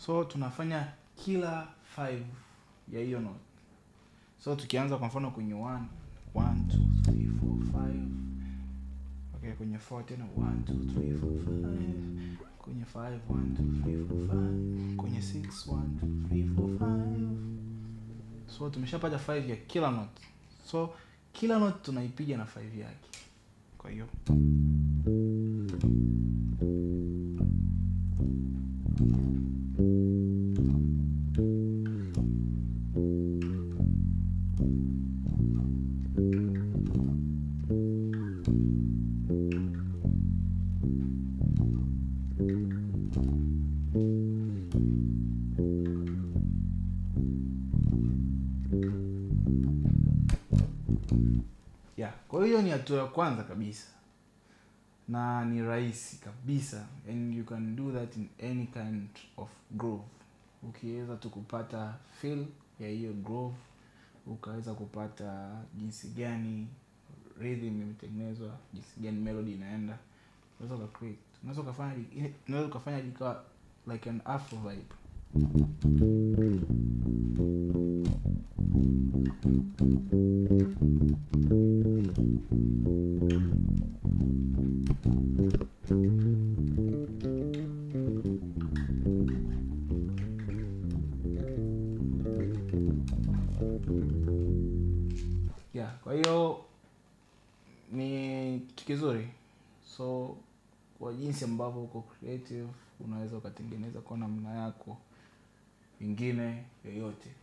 so tunafanya kila 5 ya hiyo note so tukianza kwa mfano kwenye 1 1 2 3 4 5 okay kwenye 4 tena 1 2 3 4 5 kwenye 5 1 2 3 4 5 kwenye 6 1 2 3 4 5 so tumeshapata 5 ya kila note so kila note tunaipiga na 5 yake kwa hiyo yeah kwa hiyo ni hatua ya kwanza kabisa na ni rahisi kabisa and you can do that in any kind of groove ukiweza tu kupata feel ya hiyo groove ukaweza kupata jinsi gani rhythm imetengenezwa jinsi gani melody inaenda unaweza uka create unaweza ukafanya unaweza ukafanya likawa like an afro vibe yeah kwa hiyo ni kitu kizuri so kwa jinsi ambavyo uko creative unaweza ukatengeneza kwa namna yako ingine yoyote